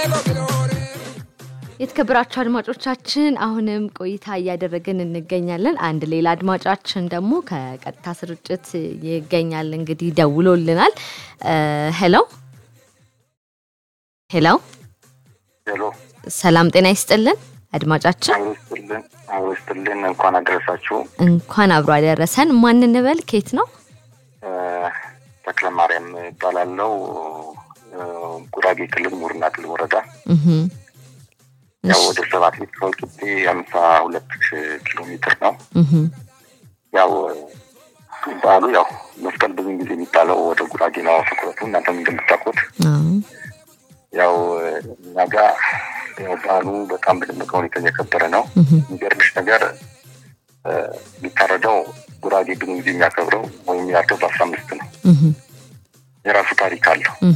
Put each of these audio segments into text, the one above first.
የተከበራችሁ አድማጮቻችን አሁንም ቆይታ እያደረግን እንገኛለን። አንድ ሌላ አድማጫችን ደግሞ ከቀጥታ ስርጭት ይገኛል። እንግዲህ ደውሎልናል። ሄሎ ሄሎ፣ ሄሎ ሰላም ጤና ይስጥልን አድማጫችን። አውስትልን አውስትልን እንኳን አደረሳችሁ። እንኳን አብሮ አደረሰን። ማን እንበል? ኬት ነው? ተክለ ማርያም ይባላለው ጉራጌ ክልል ሙርና ክልል ወረዳ እህ ያው ወደ ሰባት ሜትር ወልቂጤ ሀምሳ ሁለት ኪሎ ሜትር ነው። እህ ያው በዓሉ ያው መስቀል ብዙ ጊዜ የሚባለው ወደ ጉራጌ ነው ትኩረቱ። እናንተም እንደምታውቁት አዎ ያው እኛ ጋ ያው በዓሉ በጣም በደመቀ ሁኔታ እየከበረ ነው። እህ የሚገርምሽ ነገር እ የሚታረደው ጉራጌ ብዙ ጊዜ የሚያከብረው ወይም የሚያርደው በአስራ አምስት ነው። እህ የራሱ ታሪክ አለው እህ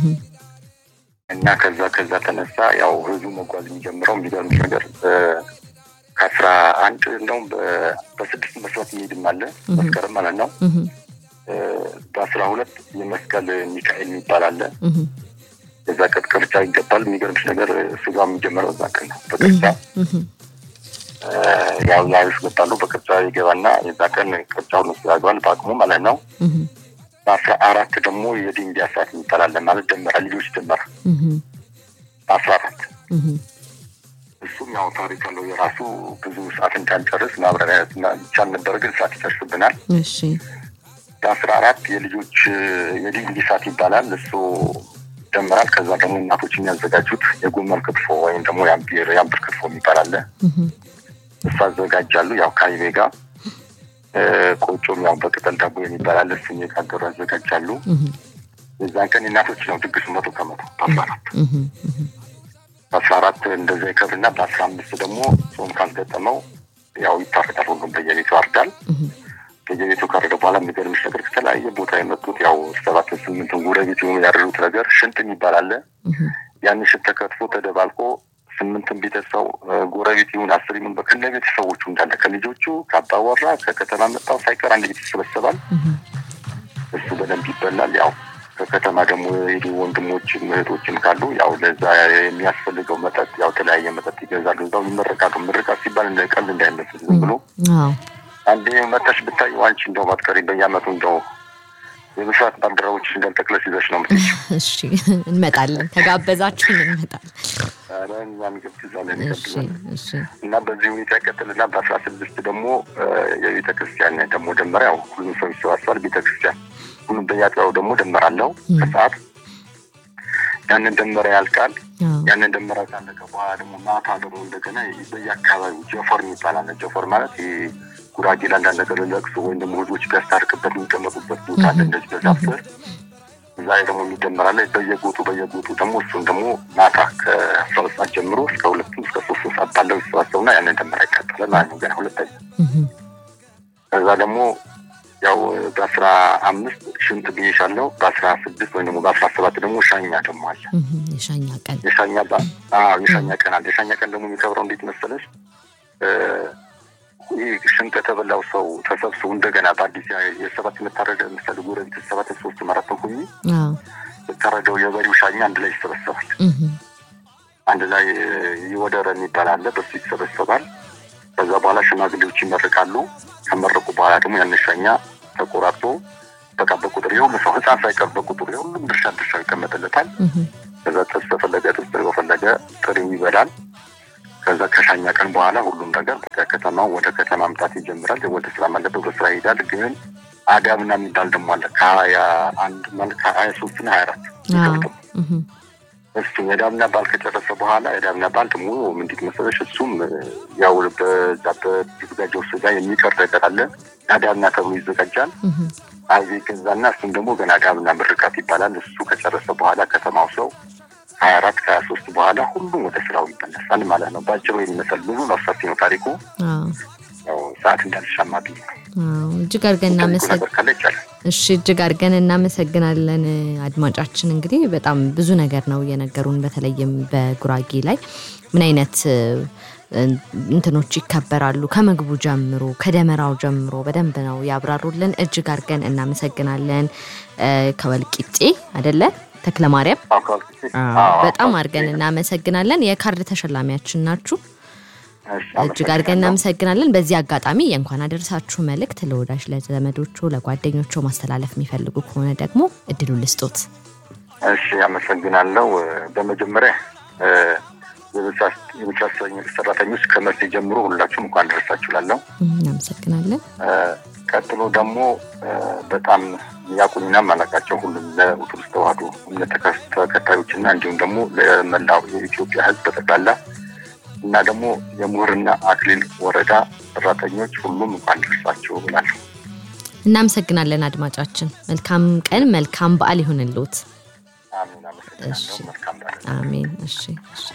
እና ከዛ ከዛ ተነሳ ያው ህዝቡ መጓዝ የሚጀምረው የሚገርምሽ ነገር እ ከአስራ አንድ እንደውም በ- በስድስት መስራት የሚሄድም አለ መስከረም ማለት ነው። እህ እ በአስራ ሁለት የመስቀል ሚካኤል የሚባል አለ። እህ የዛ ቀን ቅርጫ ይገባል። የሚገርምሽ ነገር ስጋ የሚጀምረው እዛ ቀን ነው በቅርጫ እህ እ ያው ያዩሽ ገባሉ በቅርጫ ይገባና የዛ ቀን ቅርጫውን ውስጥ ያገባል በአቅሙ ማለት ነው። እህ በአስራ አራት ደግሞ የድንጋይ ሰዓት የሚባላለ ማለት ደመራ ልጆች ደመራ እህ በአስራ አራት እህ እሱም ያው ታሪክ አለው የራሱ ብዙ ሰዓት እንዳንጨርስ ማብራሪያ ይቻል ነበር፣ ግን ሰዓት ይጨርስብናል። እሺ በአስራ አራት የልጆች የድንጋይ ሰዓት ይባላል። እሱ ይደመራል። ከዛ ደግሞ እናቶች የሚያዘጋጁት የጎመን ክትፎ ወይም ደግሞ የአምቢር የአምብር ክትፎ የሚባል አለ። እህ እሱ አዘጋጃሉ። ያው ከአይቤ ጋር እ ቆጮም ያው በቅጠል ዳቦ የሚባል አለ። እሱን የጋገሩ ያዘጋጃሉ። እህ የዛን ቀን የእናቶች ነው ድግሱ መቶ ከመቶ በአስራ አራት እህ እህ በአስራ አራት እንደዛ ይከብርና በአስራ አምስት ደግሞ ጾም ካልገጠመው ያው ይታረዳል። ሁሉም በየቤቱ ያርዳል። እህ በየቤቱ ካረደ በኋላ የሚገርምሽ ነገር ከተለያየ ቦታ የመጡት ያው ሰባት ስምንት ጎረቤት የሆኑ ያደሩት ነገር ሽንት የሚባል አለ። እህ ያን ሽንት ተከትፎ ተደባልቆ ስምንትን ቤተሰው ጎረቤት ይሁን አስር ይሁን በከነ ቤተሰቦቹ እንዳለ ከልጆቹ ከአባወራ ከከተማ መጣው ሳይቀር አንድ ቤት ይሰበሰባል። እህ እሱ በደንብ ይበላል። ያው ከከተማ ደግሞ የሄዱ ወንድሞችም እህቶችም ካሉ ያው ለዛ የሚያስፈልገው መጠጥ ያው የተለያየ መጠጥ ይገዛሉ። እዛው ይመረቃሉ። ምርቃት ሲባል እንደ ቀልድ እንዳይመስል ዝም ብሎ አዎ አንዴ መጠሽ ብታይ አንቺ እንደው ባትቀሪ በየአመቱ እንደው የብስራት ባልደረቦች እንዳልጠቅለሽ ይዘሽ ነው የምትሄጂው። እሺ እንመጣለን። ከጋበዛችሁን እንመጣለን። ኧረ እኛም ገብትዛለን እሺ ይገብዛለን እሺ እና በዚህ ሁኔታ ይቀጥልና በአስራ ስድስት ደግሞ የቤተ ክርስቲያን ደግሞ ደመራ ያው ሁሉም ሰው ይሰባሰባል። ቤተ ክርስቲያን ሁሉም በየአጥቢያው ደግሞ ደመራ አለው ከሰዓት ያንን ደመራ ያልቃል። አዎ ያንን ደመራ ካለቀ በኋላ ደግሞ ማታ ደግሞ እንደገና በየአካባቢው ጀፎር የሚባል አለ። ጀፎር ማለት ይሄ ጉራጌ ለአንዳንድ ነገር ለቅሶ ወይም ደግሞ ህዝቦች ቢያስታርቅበት የሚቀመጡበት ቦታ አለ። እንደዚህ በዛፍ ስር እዛ ላይ ደግሞ የሚደመራለ በየጎጡ በየጎጡ ደግሞ እሱን ደግሞ ማታ ከአስራ ሁለት ሰዓት ጀምሮ እስከ ሁለቱም እስከ ሶስት ሰዓት ባለው ይሰባሰቡና ያንን ደመራ ይቃጠላል ማለት ነው። ገና ሁለተኛ እህ ከዛ ደግሞ ያው በአስራ አምስት ሽንት ብዬሻለሁ። በአስራ ስድስት ወይም ደግሞ በአስራ ሰባት ደግሞ ሻኛ ደግሞ አለ። እህ የሻኛ ቀን የሻኛ ባ አዎ የሻኛ ቀን አለ። የሻኛ ቀን ደግሞ የሚከብረው እንዴት መሰለሽ? እ ይህ ሽንት የተበላው ሰው ተሰብስቦ እንደገና በአዲስ ያ- የሰባት የምታረደ ምሳሌ ጎረቤት ሰባት ሶስት አራት ሁኝ አዎ የታረደው የበሬው ሻኛ አንድ ላይ ይሰበሰባል። እህ አንድ ላይ ይወደረ የሚባል አለ። በሱ ይሰበሰባል። ከዛ በኋላ ሽማግሌዎች ይመርቃሉ። ከመረቁ በኋላ ደግሞ ያን ሻኛ ተቆራርጦ በቃ በቁጥር የሁሉ ሰው ህፃን ሳይቀር በቁጥር የሁሉም ድርሻ ድርሻው ይቀመጥለታል። እህ ከዛ ጥብስ ተፈለገ ጥብስ በፈለገ ጥሬው ይበላል። ከዛ ከሻኛ ቀን በኋላ ሁሉም ነገር ከከተማው ወደ ከተማ መምጣት ይጀምራል። ወደ ስራ ማለበት ወደ ስራ ይሄዳል። ግን አዳምና የሚባል ደግሞ አለ ከሀያ አንድ ማለት ከሀያ ሶስት ና ሀያ አራት አዎ እህ እሱ የዳምና ባል ከጨረሰ በኋላ የዳምና ባል ደግሞ ምንድን መሰለሽ እሱም ያው በዛ በተዘጋጀው ስጋ የሚቀር ነገር አለ። አዳምና ተብሎ ይዘጋጃል። እህ አይዜ ገዛና እሱም ደግሞ ገና አዳምና ምርቃት ይባላል። እሱ ከጨረሰ በኋላ ከተማው ሰው ሀያ አራት ከሀያ ሶስት በኋላ ሁሉም ወደ ስራው ይመለሳል ማለት ነው። በአጭሩ የሚመስል ብዙ ነው፣ ሰፊ ነው ታሪኩ። አዎ ያው ሰዓት እንዳልሻማብኝ ነው። አዎ እጅግ አድርገን ጠይቁ እናመሰግ ነገር ካለ ይቻላል። እሺ እጅግ አድርገን እናመሰግናለን አድማጫችን። እንግዲህ በጣም ብዙ ነገር ነው የነገሩን። በተለይም በጉራጌ ላይ ምን አይነት እ፣ እንትኖች ይከበራሉ ከምግቡ ጀምሮ ከደመራው ጀምሮ በደንብ ነው ያብራሩልን። እጅግ አድርገን እናመሰግናለን። እ፣ ከወልቂጤ አደለ ተክለ ማርያም አዎ፣ ከወልቂጤ አዎ፣ አዎ፣ በጣም ከወልቂጤ አድርገን እናመሰግናለን። የካርድ ተሸላሚያችን ናችሁ። እሺ፣ እጅግ አድርገን እናመሰግናለን። በዚህ አጋጣሚ የእንኳን አደረሳችሁ መልእክት ለወዳጅ ለዘመዶቹ፣ ለጓደኞቹ ማስተላለፍ የሚፈልጉ ከሆነ ደግሞ እድሉን ልስጦት። እሺ አመሰግናለሁ። በመጀመሪያ እ፣ የብቻ ሰራተኞች ከመርሴ ጀምሮ ሁላችሁም እንኳን ደረሳችሁ እላለሁ። እናመሰግናለን። እ፣ ቀጥሎ ደግሞ እ፣ በጣም ያቁኝና ማላቃቸው ሁሉም ለኦርቶዶክስ ተዋሕዶ እምነት ተከ- ተከታዮችና እንዲሁም ደግሞ ለመላው የኢትዮጵያ ሕዝብ በጠቅላላ እና ደግሞ የምሁርና አክሊል ወረዳ ሰራተኞች ሁሉም እንኳን ደረሳችሁ እላለሁ። እናመሰግናለን አድማጫችን። መልካም ቀን፣ መልካም በዓል ይሁንልዎት። አሜን። አመሰግናለሁ። መልካም በዓል። አሜን። እሺ እሺ።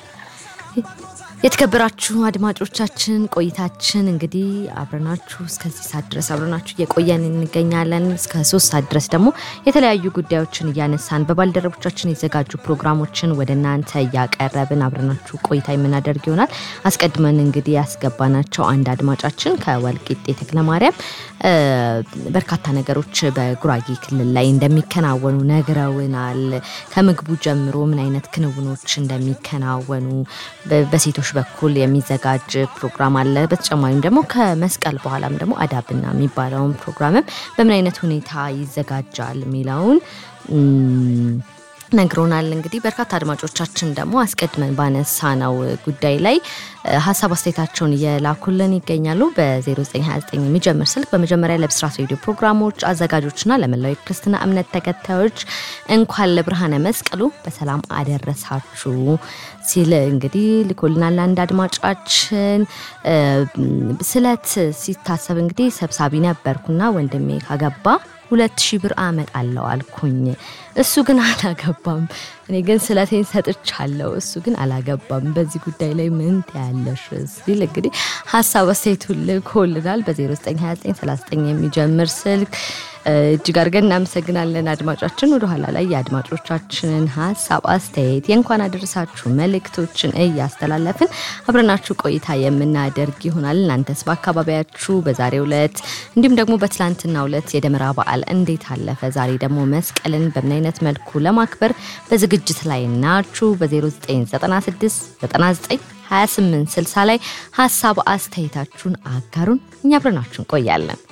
የተከበራችሁ አድማጮቻችን ቆይታችን እንግዲህ አብረናችሁ እስከዚህ ሰዓት ድረስ አብረናችሁ እየቆየን እንገኛለን። እስከ ሶስት ሰዓት ድረስ ደግሞ የተለያዩ ጉዳዮችን እያነሳን በባልደረቦቻችን የተዘጋጁ ፕሮግራሞችን ወደ እናንተ እያቀረብን አብረናችሁ ቆይታ የምናደርግ ይሆናል። አስቀድመን እንግዲህ ያስገባናቸው አንድ አድማጫችን ከወልቂጤ ተክለማርያም እ፣ በርካታ ነገሮች በጉራጌ ክልል ላይ እንደሚከናወኑ ነግረውናል። ከምግቡ ጀምሮ ምን አይነት ክንውኖች እንደሚከናወኑ በ- በሴቶች በኩል የሚዘጋጅ ፕሮግራም አለ። በተጨማሪም ደግሞ ከመስቀል በኋላም ደግሞ አዳብና የሚባለውን ፕሮግራምም በምን አይነት ሁኔታ ይዘጋጃል የሚለውን እም፣ ነግሮናል። እንግዲህ በርካታ አድማጮቻችን ደግሞ አስቀድመን ባነሳ ነው ጉዳይ ላይ እ፣ ሀሳብ አስተያየታቸውን እየላኩልን ይገኛሉ። በ0929 የሚጀምር ስልክ በመጀመሪያ ለብስራት ሬዲዮ ፕሮግራሞች አዘጋጆችና ለመላው የክርስትና እምነት ተከታዮች እንኳን ለብርሃነ መስቀሉ በሰላም አደረሳችሁ ሲል እንግዲህ ልኮልናል። አንድ አድማጫችን እ፣ ስለት ሲታሰብ እንግዲህ ሰብሳቢ ነበርኩና ወንድሜ ካገባ ሁለት ሺህ ብር አመጣለሁ አልኩኝ። እሱ ግን አላገባም። እኔ ግን ስለቴን ሰጥቻለሁ፣ እሱ ግን አላገባም። በዚህ ጉዳይ ላይ ምን ትያለሽ ሲል እንግዲህ ሀሳብ አስተያየቱን ልኮልናል። በ092939 የሚጀምር ስልክ እ፣ እጅግ አድርገን እናመሰግናለን አድማጫችን። ወደኋላ ላይ የአድማጮቻችንን ሀሳብ አስተያየት፣ የእንኳን አደረሳችሁ መልእክቶችን እያስተላለፍን አብረናችሁ ቆይታ የምናደርግ ይሆናል። እናንተስ በአካባቢያችሁ በዛሬው ዕለት እንዲሁም ደግሞ በትላንትናው ዕለት የደመራ በዓል እንዴት አለፈ? ዛሬ ደግሞ መስቀልን በምን አይነት መልኩ ለማክበር በዝግጅት ላይ ናችሁ? በ0996 99 28 60 ላይ ሀሳብ አስተያየታችሁን አጋሩን። እኛ አብረናችሁ እንቆያለን።